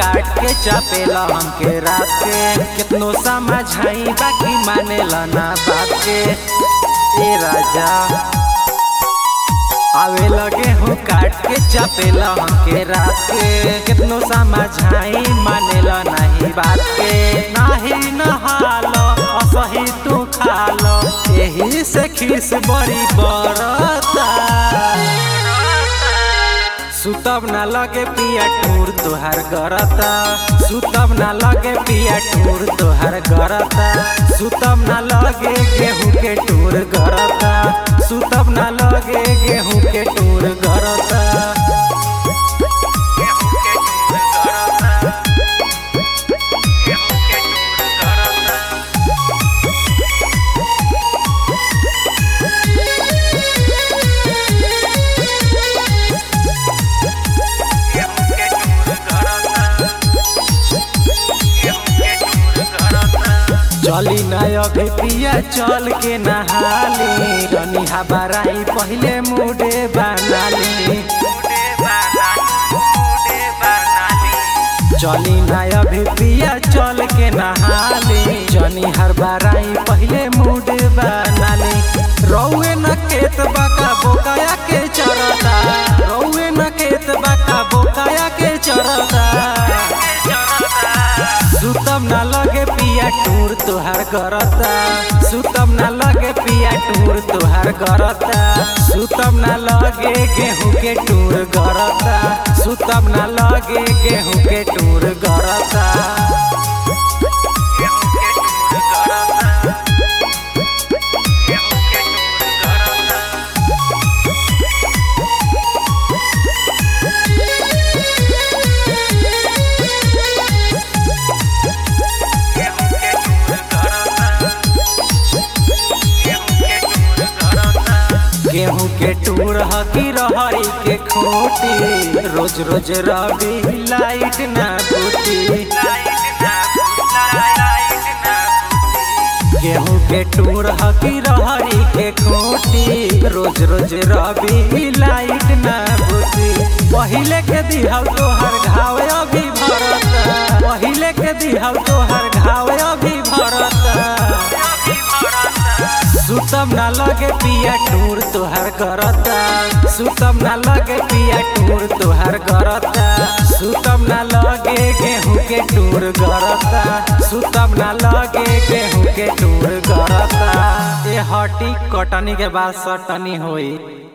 काट के चापेला हमके रात के कितनो समझाई बाकी मानेला ना बात के ए राजा आवे लगे हूँ काट के चापेला हमके रात के कितनो समझाई मानेला नहीं बात के नाही नहालो असही तू खालो यही से खीस बड़ी बरता सुतब ना लगे पिया टूर तोहार गरता सुतब ना लगे पिया टूर तोहार गरता सुतब ना लगे गेहूं के टूर गरता सुतब ना लगे गेहूं के टूर गरता चली ना अभी पिया चल के नहाली रनी हबाराई पहले मुडे बनाली चली ना अभी पिया चल के नहाली जनी हर बाराई पहले मुड बनाली रौए न खेत बाका बोकाया के चरता रौए न खेत बाका बोकाया के चरता सुतम ना लगे पिया टूर तोहार करता सुतम ना लगे पिया टूर तोहार करता सुतम ना लगे गेहूं के टूर गरता सुतम ना लगे गेहूं के टूर गरता गेहूं के टूर हकी रहरी के खोटी रोज रोज रवि लाइट ना बूती गेहूं के टूर हकी रहरी के खोटी रोज रोज रवि लाइट ना बूती पहिले के दिहल तोहर घाव अभी भरता पहिले के दिहल तोहर घाव अभी भरता सुतम ना लगे पिया टूर तोहार करता सुतम ना लगे पिया टूर तोहार करता सुतम ना लगे गेहूं के टूर गरता सुतम ना लगे गेहूं के टूर गरता ए हटी कटनी के बाद सटनी होई